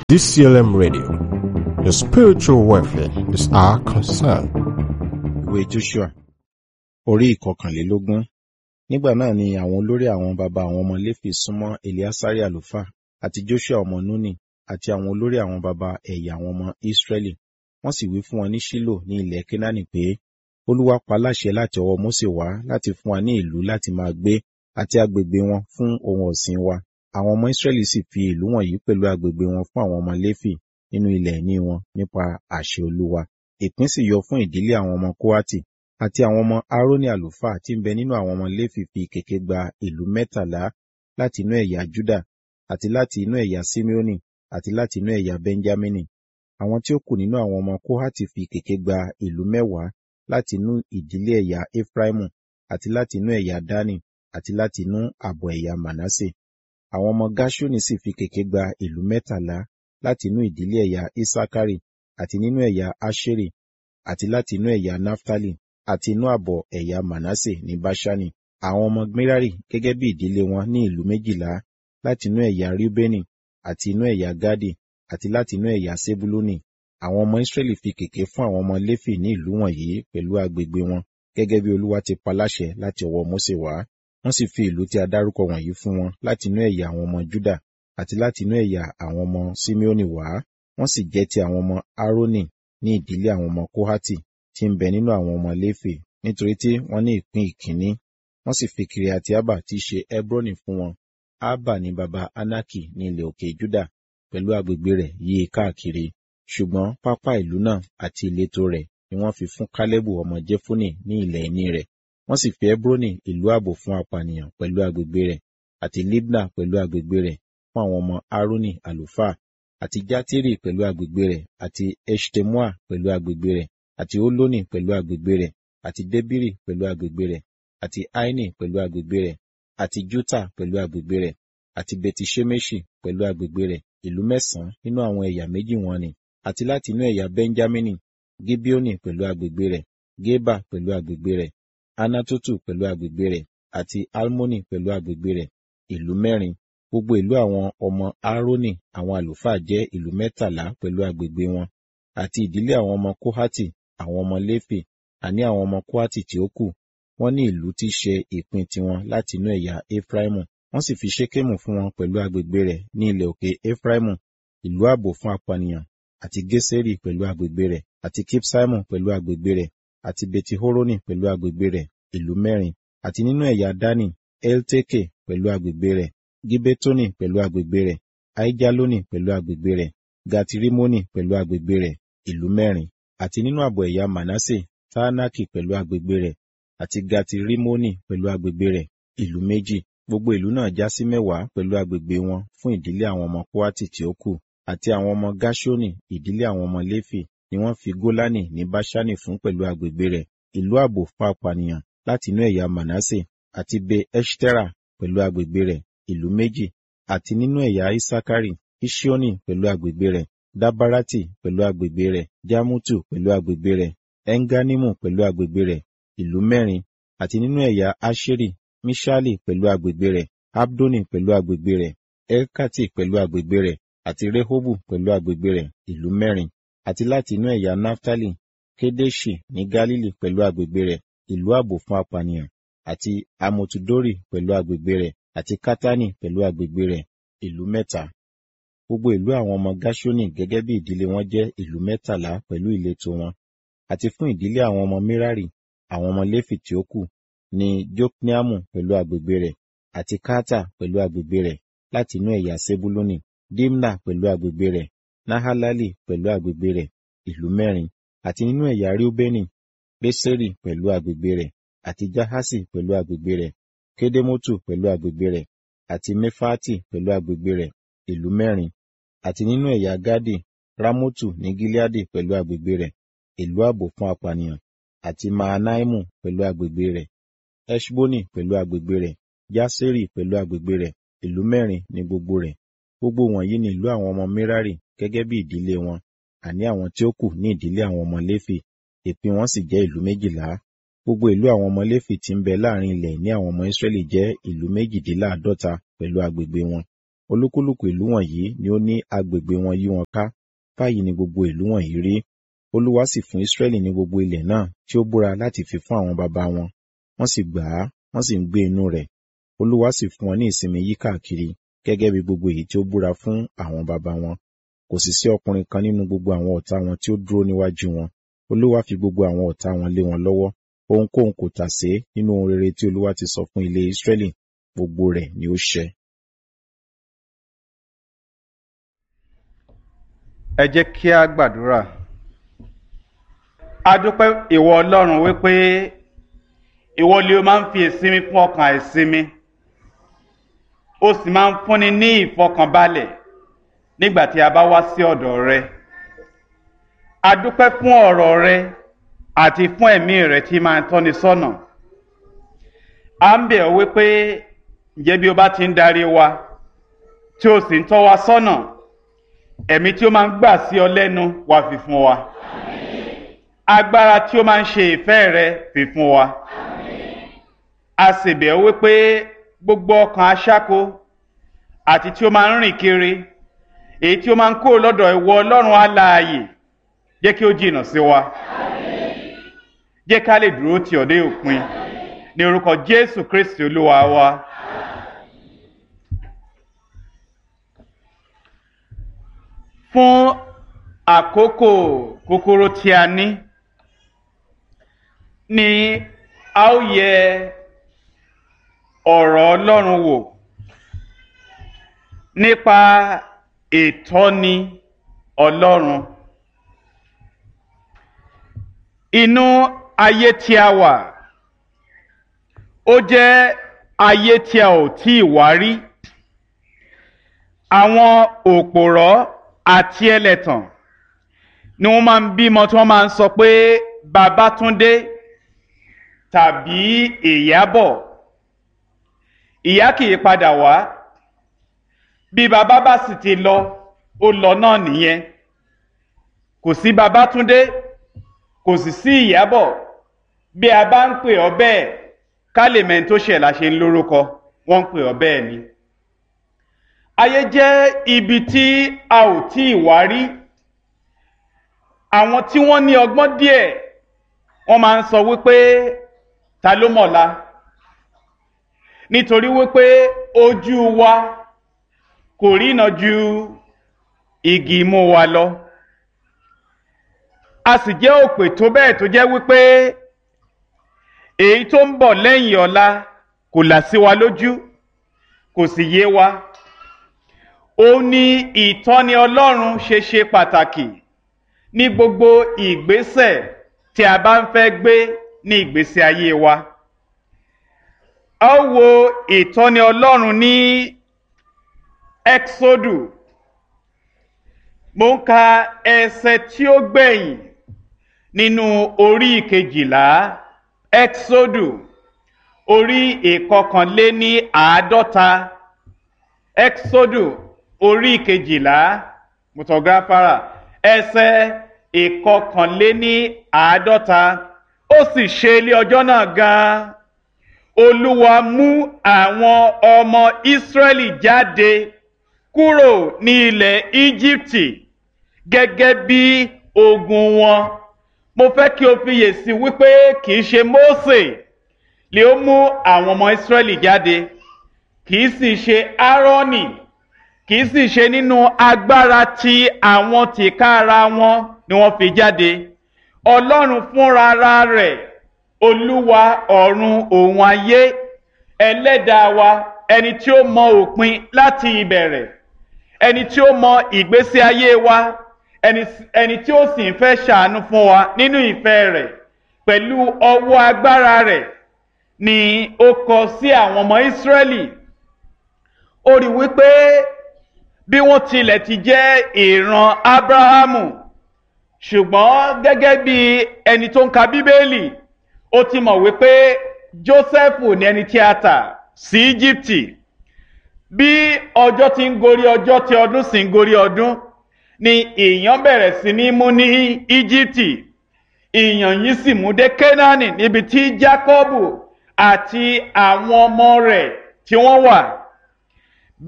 DCLM Radio. Your spiritual welfare is our concern. ìwé joshua orí ìkọkànlélógún nígbà náà ni àwọn olórí àwọn baba àwọn ọmọ léfì súnmọ́ eliasari àlùfáà àti joshua ọmọ nuni àti àwọn olórí àwọn baba ẹ̀yà àwọn ọmọ israẹli wọ́n sì wí fún wọn ní ṣílò ní ilẹ̀ kénáánì pé olúwa pa láṣẹ láti ọwọ́ mósè wá láti fún wa ní ìlú láti máa gbé àti agbègbè wọn fún ohun ọ̀sìn wa àwọn ọmọ israẹli sì fi ìlú wọ̀nyí pẹ̀lú agbègbè wọn fún àwọn ọmọ léfì nínú ilẹ̀ ìní wọn nípa àṣẹ olúwa ìpín sì yọ fún ìdílé àwọn ọmọ kóhátì àti àwọn ọmọ aaroni àlùfáà tí ń bẹ nínú àwọn ọmọ léfì fi kèké gba ìlú mẹ́tàlá láti inú ẹ̀yà juda àti láti inú ẹ̀yà simeoni àti láti inú ẹ̀yà benjamini àwọn tí ó kù nínú àwọn ọmọ kóhátì fi kèké gba ìlú mẹ́wàá láti inú ìdílé ẹ̀yà efraimu àti láti inú ẹ̀yà dani àti láti inú ààbọ̀ ẹ̀yà manase àwọn ọmọ gashoni sì fi kèké gba ìlú mẹ́tàlá láti inú ìdílé ẹ̀yà isakari àti nínú ẹ̀yà asheri àti láti inú ẹ̀yà naftali àti inú ààbọ̀ ẹ̀yà manase ní bashani àwọn ọmọ merari gẹ́gẹ́ bí ìdílé wọn ní ìlú méjìlá láti inú ẹ̀yà rubeni àti inú ẹ̀yà gadi àti láti inú ẹ̀yà sebuluni àwọn ọmọ israẹli fi kèké fún àwọn ọmọ léfì ní ìlú wọ̀nyí pẹ̀lú agbègbè wọn gẹ́gẹ́ bí olúwa ti pa láṣẹ láti ọwọ́ mósè wá wọ́n sì fi ìlú tí a dárúkọ wọ̀nyí fún wọn láti inú ẹ̀yà àwọn ọmọ juda àti láti inú ẹ̀yà àwọn ọmọ simeoni wá wọ́n sì jẹ́ ti àwọn ọmọ aaroni ní ìdílé àwọn ọmọ kohati tí ń bẹ nínú àwọn ọmọ léfè nítorí tí wọ́n ní ìpín ìkíní wọ́n sì fi kiriati abba tí í ṣe hebroni fún wọn abba ní baba anaki ní ilẹ̀ òkè juda pẹ̀lú agbègbè rẹ̀ yí i káàkiri ṣùgbọ́n pápá ìlú náà àti ìletò rẹ̀ ni wọ́n fi fún kálẹ́bù ọmọ jẹ́fúnì ní ilẹ̀ ìní rẹ̀ wọ́n sì fi hebroni ìlú ààbò fún apànìyàn pẹ̀lú agbègbè rẹ̀ àti libna pẹ̀lú agbègbè rẹ̀ fún àwọn ọmọ aaroni àlùfáà àti játírì pẹ̀lú agbègbè rẹ̀ àti eshtemoa pẹ̀lú agbègbè rẹ̀ àti olóni pẹ̀lú agbègbè rẹ̀ àti debiri pẹ̀lú agbègbè rẹ̀ àti aini pẹ̀lú agbègbè rẹ̀ àti juta pẹ̀lú agbègbè rẹ̀ àti betishemeshi pẹ̀lú agbègbè rẹ̀ ìlú mẹ́sàn-án nínú àwọn ẹ̀yà méjì wọn ni àti láti inú ẹ̀yà benjamini gibeoni pẹ̀lú agbègbè rẹ̀ geba pẹ̀lú agbègbè rẹ̀ anatotu pẹ̀lú agbègbè rẹ̀ àti almoni pẹ̀lú agbègbè rẹ̀ ìlú mẹ́rin gbogbo ìlú àwọn ọmọ aaroni àwọn àlùfáà jẹ́ ìlú mẹ́tàlá pẹ̀lú agbègbè wọn àti ìdílé àwọn ọmọ kohati àwọn ọmọ léfì àní àwọn ọmọ kohati tí ó kù wọ́n ní ìlú tí ṣe ìpín tiwọn láti inú ẹ̀yà efraimu wọ́n sì fi ṣékèmù fún wọn pẹ̀lú agbègbè rẹ̀ ní ilẹ̀ òkè efraimu ìlú ààbò fún apànìyàn àti geseri pẹ̀lú agbègbè rẹ̀ àti kipsaimu pẹ̀lú agbègbè rẹ̀ àti betihoroni pẹ̀lú agbègbè rẹ̀ ìlú mẹ́rin àti nínú ẹ̀yà dani elteke pẹ̀lú agbègbè rẹ̀ gibetoni pẹ̀lú agbègbè rẹ̀ aijaloni pẹ̀lú agbègbè rẹ̀ gatirimoni pẹ̀lú agbègbè rẹ̀ ìlú mẹ́rin àti nínú ààbọ̀ ẹ̀yà manase taanaki pẹ̀lú agbègbè rẹ̀ àti gatirimoni pẹ̀lú agbègbè rẹ̀ ìlú méjì gbogbo ìlú náà já sí mẹ́wàá pẹ̀lú agbègbè wọn fún ìdílé àwọn ọmọ kóátì tí ó kù àti àwọn ọmọ gashoni ìdílé àwọn ọmọ léfì ni wọ́n fi gólánì ní báṣánì fún pẹ̀lú agbègbè rẹ̀ ìlú ààbò fún apànìyàn láti inú ẹ̀yà manase àti be eshtera pẹ̀lú agbègbè rẹ̀ ìlú méjì àti nínú ẹ̀yà isakari ishioni pẹ̀lú agbègbè rẹ̀ dabarati pẹ̀lú agbègbè rẹ̀ jamutu pẹ̀lú agbègbè rẹ̀ enganimu pẹ̀lú agbègbè rẹ̀ ìlú mẹ́rin àti nínú ẹ̀yà asheri mishali pẹ̀lú agbègbè rẹ̀ abdoni pẹ̀lú agbègbè rẹ̀ elkati pẹ̀lú agbègbè rẹ̀ àti rehobu pẹ̀lú agbègbè rẹ̀ ìlú mẹ́rin àti láti inú ẹ̀yà naftali kedeshi ní galili pẹ̀lú agbègbè rẹ̀ ìlú ààbò fún apànìyàn àti amotudori pẹ̀lú agbègbè rẹ̀ àti kátánì pẹ̀lú agbègbè rẹ̀ ìlú mẹ́ta. Gbogbo ìlú àwọn ọmọ Gáṣónì gẹ́gẹ́ bí ìdílé wọn jẹ́ ìlú mẹ́tàlá pẹ̀lú ìletò wọn. Àti fún ìdílé àwọn ọmọ Merari, àwọn ọmọ Léfì tí ó kù, ní Jokneamu pẹ̀lú agbègbè rẹ̀, àti Kata pẹ̀lú agbègbè rẹ̀ láti inú ẹ̀yà Sebuluni, Dimna pẹ̀lú agbègbè rẹ̀, Nahalali pẹ̀lú agbègbè rẹ̀, ìlú mẹ́rin, àti nínú ẹ̀yà Reubeni, Beseri pẹ̀lú agbègbè rẹ̀, àti Jahasi pẹ̀lú agbègbè rẹ̀, Kedemotu pẹ̀lú agbègbè rẹ̀, àti Mefati pẹ̀lú agbègbè rẹ̀, ìlú mẹ́rin, àti nínú ẹ̀yà Gadi, Ramotu ní Gileadi pẹ̀lú agbègbè rẹ̀, ìlú ààbò fún apànìyàn, àti Mahanaimu pẹ̀lú agbègbè rẹ̀, Eshboni pẹ̀lú agbègbè rẹ̀, Jaseri pẹ̀lú agbègbè rẹ̀, ìlú mẹ́rin ní gbogbo rẹ̀. Gbogbo wọ̀nyí ni ìlú àwọn ọmọ Merari gẹ́gẹ́ bí ìdílé wọn, àní àwọn tí ó kù ní ìdílé àwọn ọmọ Léfì, ìpín wọn sì jẹ́ ìlú méjìlá. Gbogbo ìlú àwọn ọmọ Léfì tí ń bẹ láàrin ilẹ̀ ní àwọn ọmọ Ísírẹ́lì jẹ́ ìlú méjìdínláàádọ́ta pẹ̀lú agbègbè wọn. olúkúlùkù ìlú wọ̀nyí ni ó ní agbègbè wọn yí wọn ká báyìí ni gbogbo ìlú wọ̀nyí rí olúwa sì fún israẹli ní gbogbo ilẹ̀ náà tí ó búra láti fi fún àwọn baba wọn wọ́n sì gbà á wọ́n sì ń gbé inú rẹ̀ olúwa sì fún wọn ní ìsinmi yí káàkiri gẹ́gẹ́ bí gbogbo èyí tí ó búra fún àwọn baba wọn kò sì sí ọkùnrin kan nínú gbogbo àwọn ọ̀tá wọn tí ó dúró níwájú wọn olúwa fi gbogbo àwọn ọ̀tá wọn lé wọn lọ́wọ́ ohunkóhun kò tà sé nínú ohun rere tí olúwa ti sọ fún ilé israẹli gbogbo rẹ̀ ni ó ṣẹ. ẹ jẹ́ kí a gbàdúrà a dúpẹ́ ìwọ ọlọ́run wípé ìwọ lè máa ń fi ìsinmi fún ọkàn àìsinmi ó sì máa ń fúnni ní ìfọkànbalẹ̀ nígbà tí a bá wá sí ọ̀dọ̀ rẹ a dúpẹ́ fún ọ̀rọ̀ rẹ àti fún ẹ̀mí rẹ tí máa ń tọ́ni sọ́nà a ń bẹ̀ ọ́ wípé ǹjẹ́ bí o bá ti ń darí wa tí o sì ń tọ́ wa sọ́nà ẹ̀mí tí ó máa ń gbà sí ọ lẹ́nu wá fi fún wa agbára tí ó máa ń ṣe ìfẹ́ rẹ fi fún wa a sì bẹ̀ ọ́ wípé gbogbo ọkàn aṣáko àti tí ó máa ń rìn kiri èyí tí ó máa ń kó lọ́dọ̀ ìwọ ọlọ́run alààyè jẹ́ kí ó jìnnà sí wa jẹ́ ká lè dúró tì ọ́ dé òpin ní orúkọ jésù kristi olúwa wa. fún àkókò kúkúrú tí a ní ni a ó yẹ ọ̀rọ̀ ọlọ́run wò nípa ìtọ́ni ọlọ́run inú ayé tí a wà ó jẹ́ ayé tí a ò tí ì wá rí àwọn òpòrọ́ àti ẹlẹ́tàn ni wọ́n máa ń bímọ tí wọ́n máa ń sọ pé Babátúndé tàbí Ìyábọ̀ ìyá kì í padà wá bí bàbá bá sì ti lọ ó lọ náà nìyẹn kò sí Babátúndé kò sì sí Ìyábọ̀ bí a bá ń pè ọ́ bẹ́ẹ̀ ká lè mẹ́ni tó ṣẹ̀ la ṣe ń lórúkọ wọ́n ń pè ọ́ bẹ́ẹ̀ ni ayé jẹ́ ibi tí a ò tí ì wá rí àwọn tí wọ́n ní ọgbọ́n díẹ̀ wọ́n máa ń sọ wípé ta ló mọ̀la nítorí wípé ojú wa kò rína ju igi imú wa lọ a sì jẹ́ òpè tó bẹ́ẹ̀ tó jẹ́ wípé èyí tó ń bọ̀ lẹ́yìn ọ̀la kò là sí wa lójú kò sì yé wa ó ní ìtọ́ni ọlọ́run ṣe ṣe pàtàkì ní gbogbo ìgbésẹ̀ tí a bá ń fẹ́ gbé ní ìgbésí ayé wa. a ó wo ìtọ́ni ọlọ́run ní exodu mo ń ka ẹsẹ̀ tí ó gbẹ̀yìn nínú orí ìkejìlá exodu orí ìkọkànléní àádọ́ta exodu orí kejìlá mutọgáfárà ẹsẹ̀ ìkọkànléní àádọ́ta ó sì ṣe ilé ọjọ́ náà gan-an olúwa mú àwọn ọmọ ìsírẹ́lì jáde kúrò ní ilẹ̀ íjíbítì gẹ́gẹ́ bí ogun wọn mo fẹ́ kí o fiyè sí wípé kì í ṣe mósè lè ó mú àwọn ọmọ ìsírẹ́lì jáde kì í sì ṣe áárọ́nì kì í sì ṣe nínú agbára tí àwọn tìkára wọn ni wọ́n fi jáde ọlọ́run fúnra rẹ̀ olúwa ọ̀run òun ayé ẹlẹ́dàá wa ẹni tí ó mọ òpin láti ìbẹ̀rẹ̀ ẹni tí ó mọ ìgbésí ayé wa ẹni tí ó sì ń fẹ́ ṣàánú fún wa nínú ìfẹ́ rẹ̀ pẹ̀lú ọwọ́ agbára rẹ̀ ni ó kọ sí àwọn ọmọ ìsírẹ́lì ó rí wípé bí wọ́n tilẹ̀ ti jẹ́ ìran abrahamu ṣùgbọ́n gẹ́gẹ́ bí ẹni tó ń ka bíbélì ó ti mọ̀ wípé jósẹ́fù ní ẹni tí a tà sí íjíbítì bí ọjọ́ ti ń gorí ọjọ́ tí ọdún sì ń gorí ọdún ni ìyàn bẹ̀rẹ̀ sí ní mú ní íjíbítì ìyàn yìí sì mú dé kénáánì níbi tí jákọ́bù àti àwọn ọmọ rẹ̀ tí wọ́n wà